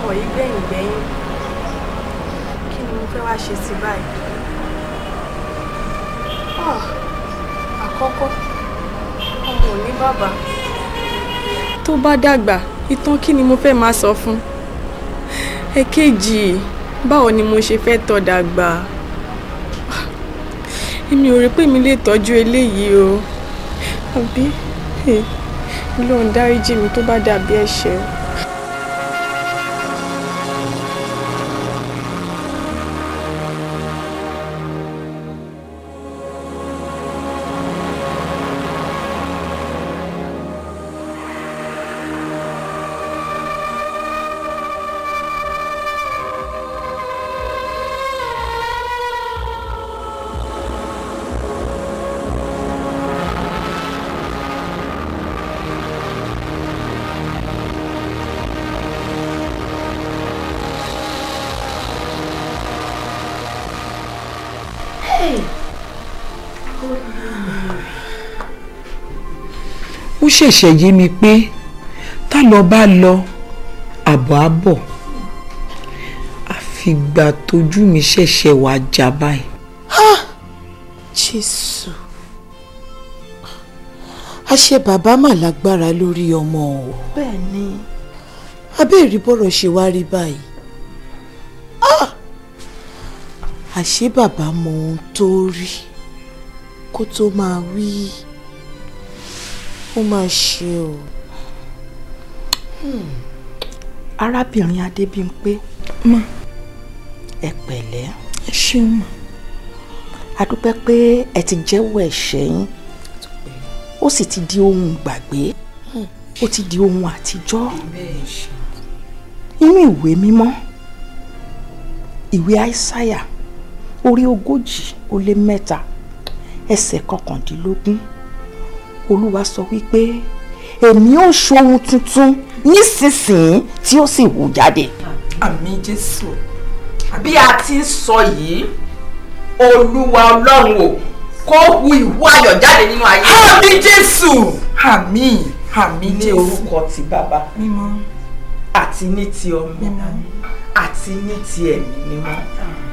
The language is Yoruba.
ọmọ yìí gbẹ̀yìn gbẹ̀yìn kí ni mo fẹ́ wá ṣe sí báyìí. Ah, àkọ́kọ́ ọmọ ò ní bàbá tó bá dàgbà ìtàn kí ni mo fẹ́ máa sọ fún èkejì báwo ni mo ṣe fẹ́ tọ́ dàgbà èmi ò rí pé mi lè tọ́jú eléyìí o àbí Ọlọ́run dáríjì mi tó bá dàbí ẹ̀ṣẹ̀. ó ṣẹ̀ṣẹ̀ yé mi pé tá lọ bá lọ àbọ̀ á bọ̀ àfìgbà tójú mi ṣẹ̀ṣẹ̀ wá já báyìí. jésù àṣẹ bàbá mà lágbára lórí ọmọ o bẹ́ẹ̀ ni abẹ́ẹ̀rí bọ́rọ̀ ṣe wá rí báyìí Ah! àṣé bàbá mọ ohun tó rí kó tó máa wí ó máa ṣe o. arábìnrin adébímpé Ma. ẹ pẹ̀lẹ́ ẹ ṣeun mà a dúpẹ́ pé ẹ ti jẹ́wọ́ ẹ̀ṣẹ̀ yín ó sì ti di ohun gbàgbé ó ti di ohun àtijọ́ nínú ìwé mímọ́ ìwé àìsáyà orí ogójì ó lé mẹ́ta ẹsẹ̀ kọkàndínlógún olúwa sọ wípé èmi ó ṣohun tuntun nísinsìnyí tí ó sì hù jáde. àmì jésù bí a ti ń sọ yìí olúwa ọlọ́run o kó hu ìwú ayọ̀ jáde nínú ayé. àmì jésù àmì àmì ní jésù orúkọ ti bàbá mímọ́ àti ní ti ọmọ mímọ́ àti ní ti ẹ̀mí mímọ́.